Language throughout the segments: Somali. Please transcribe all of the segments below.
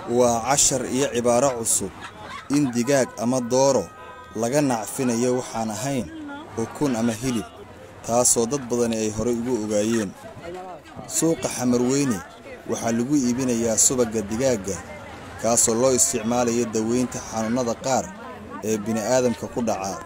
waa cashar iyo cibaaro cusub in digaag ama dooro laga nacfinayo waxaan ahayn ukun ama hilib taasoo dad badani ay horay ugu ogaayeen suuqa xamarweyne waxaa lagu iibinayaa subagga digaagga kaasoo loo isticmaalayo daweynta xanuunnada qaar ee bini'aadamka ku dhaca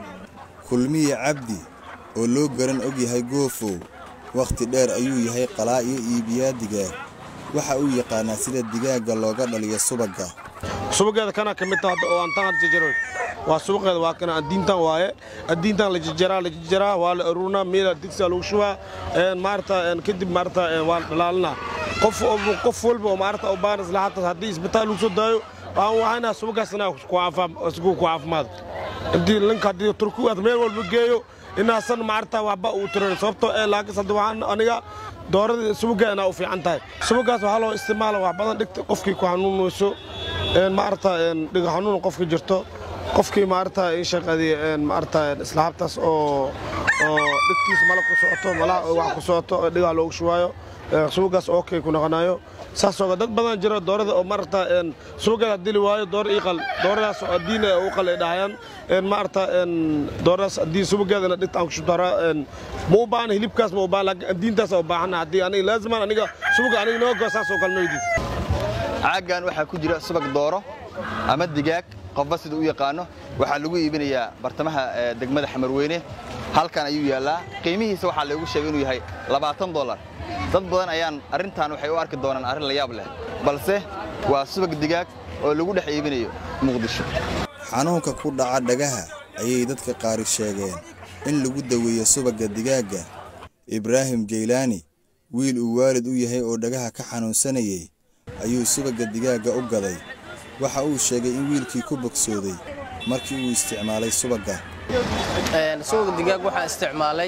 kulmiye cabdi oo loo garan og yahay goofow wakhti dheer ayuu yahay qalaa iyo iibiyaa digaag waxa uu yaqaanaa sida digaagga looga dhaliyo subagga subageeda kana ka mid taha oo aan tan jajaro waa suuqeeda waa kana addiintan waaye addiintan la jajaraa la jajaraa waa la aruurnaa meela digsiga lagu shubaa maarata kadib maarata waa la dhalaalinaa qof qof walba oo maarata u baahan isla hataa haddii isbitaal lagu soo daayo waan wahaynaa subagaas inaa ku caafimaado intii linka haddii turkigaas meel walba geeyo inaasan maarata waxba uu tirin sababtoo ee laakiin hadda waxaan aniga doorada subaga inaa u fiican tahay subagaas waxaa loo isticmaala wax badan dhigta qofkii ku xanuunayso maarata dhiga xanuun qofka jirto qofkii maarata ii shaqadii maarata islaabtaas oo oo dhigtiisa malab ku socoto malaha wax ku socoto dhigaa loogu shubaayo subagaas okay ku noqonayo saasoo dad badan jira doorada oo maarata subageeda dili waayo door iiqal dooradaas oo diin u qal ay dhahayaan maarata dooradaas haddii subageedana dhigta aan ku shubtara ma u baahan hilibkaas ma u baahan laakiin diintaas u baahan haddii aniga laaziman aniga subaga aniga noo go saasoo kale noo diid caaggan waxaa ku jira subag dooro ama digaag qofba sida u yaqaano waxaa lagu iibinayaa bartamaha degmada xamarweyne halkan ayuu yaallaa qiimihiisa waxaa laygu sheegay inuu yahay labaatan dolar dad badan ayaan arrintan waxay u arki doonaan arrin la yaab leh balse waa subag digaag oo lagu dhex iibinayo muqdisho xanuunka ku dhaca dhagaha ayay dadka qaari sheegeen in lagu daweeyo subagga digaagga ibraahim jaylaani wiil uu waalid u yahay oo dhagaha ka xanuunsanayey ayuu subagga digaagga u gaday waxa uu sheegay in wiilkii ku bogsooday markii uu isticmaalay subagga subaga digaag waxaan isticmaalay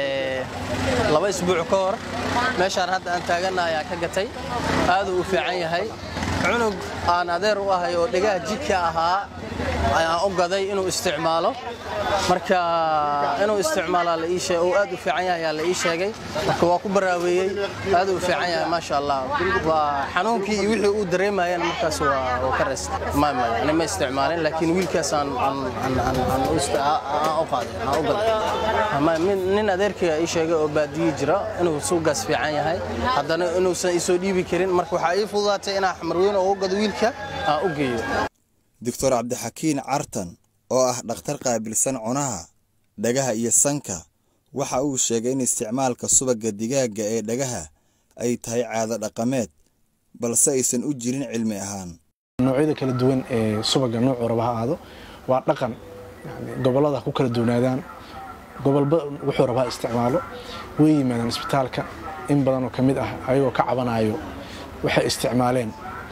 laba isbuuc ka hor meeshaan hadda aan taaganna ayaa ka gatay aaduu u fiican yahay cunug aan adeer u ahay oo dhegaha jidka ahaa ayaan u gaday inuu isticmaalo marka inuu isticmaalaa la ii sheegay oo aad u fiican yahay ayaa la ii sheegay marka waa ku baraaweeyey aad u fiican yahay maasha Allah waa xanuunkii iyo wixii uu dareemayeen markaas waa waa ka reest ma ma ani ma isticmaalin laakiin wiilkaas aan aan aan aan u u qaaday aan u gaday ama nin adeerkii ii sheegay oo baadiyi jira inuu suugaas fiican yahay haddana inuusan isoo dhiibi karin marka waxaa ii fududaatay inaan xamarweyn oo u gado wiilka aan u geeyo doctor cabdixakiin cartan oo ah dhakhtar qaabilsan cunaha dhagaha iyo sanka waxa uu sheegay in isticmaalka subagga digaagga ee dhagaha ay tahay caado dhaqameed balse aysan u jirin cilmi ahaan noocyada kala duwan ee subagga noocuu raba ha aado waa dhaqan gobollada ku kala duwanaadaan gobolba wuxuu rabaa isticmaalo way yimaadaan isbitaalka in badanoo ka mid ah ayagoo ka cabanayo waxay isticmaaleen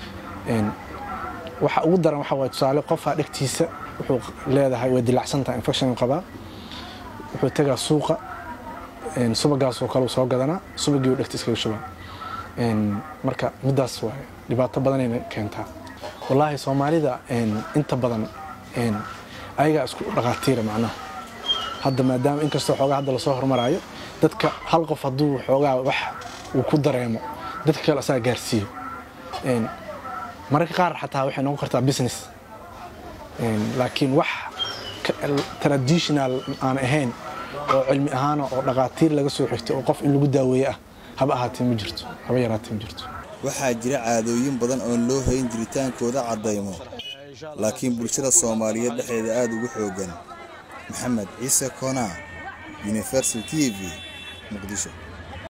waxa ugu daran waxa waye tusaale qofaa dhegtiisa wuxuu leedahay way dilacsantahay infection qabaa wuxuu tegaa suuqa subagaasoo kale soo gadanaa subagii uu dhegtiisa kaga shubaa marka midaas waaye dhibaato badanayna keentaa wallaahi soomaalida inta badan ayagaa isku dhaqaatiira macnaha hadda maadaama inkastoo xoogaa hadda lasoo hormaraayo dadka hal qof hadduu xoogaa wax uu ku dareemo dadka kale asaga gaarsiiyo mararka qaar xataa waxay noqon kartaa business laakiin wax traditional aan ahayn oo cilmi ahaana oo dhaqaatiir laga soo xigtay oo qof in lagu daaweeye ah haba ahaatee ma jirto haba yaraatee ma jirto waxaa jira caadooyin badan oon loo hayn jiritaankooda caddaymo laakiin bulshada soomaaliyeed dhexdeeda aad ugu xooggan maxamed ciise koonaa universal t v muqdisho